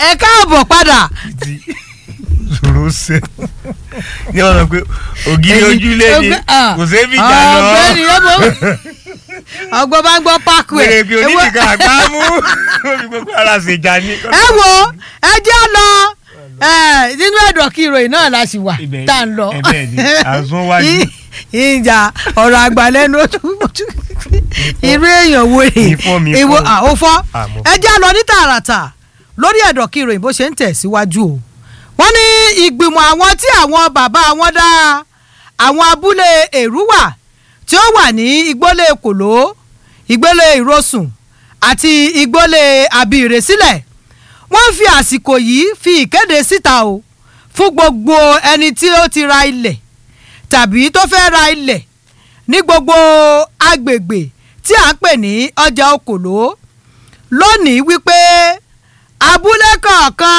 ẹ káàbọ̀ padà ti ṣòro ṣe ní ọ̀nà pé ògiri ojúlé ni kò sí fi jà lọ ọ̀gbẹ́ni ẹ̀bọ̀ ọgbọ́n bá ń gbọ́ pákó ẹ̀ pèrè pé onídìgá àgbá mú omi gbogbo ara ṣèjà ní. ẹ wo ẹ jẹ́ lọ ẹ, nínú ẹ̀dọ̀ kí ìròyìn náà la sì wà Ibẹ̀- tá à ń lọ. ibẹ̀ ni, àsún wájú. Ì- ìjà ọ̀rọ̀ àgbàlẹ́nu irú èèyàn wo rè Ìfọ́ mi ìwọ fọ́. àwòfọ́ Ah, mo ẹ jẹ́ lọ ní tààràtà lórí ẹ̀dọ̀ kí ìròyìn bó ṣe ń tẹ̀síwájú o wọ́n ní ìgbìmọ̀ àwọn tí àwọn bàbá wọn dá àwọn abúlé èrúwà tí ó wà ní igbólé kòló igbólé ìrosùn àti igbólé àbíire sílẹ̀ wọ́n fi àsìkò yìí fi ìkéde síta o fún gbogbo ẹni tí ó ti ra ilẹ̀ tàbí tó fẹ́ ra ilẹ̀ ní gbogbo agbègbè tí à ń pè ní ọjà okòló lónìí wípé abúlé kọ̀ọ̀kan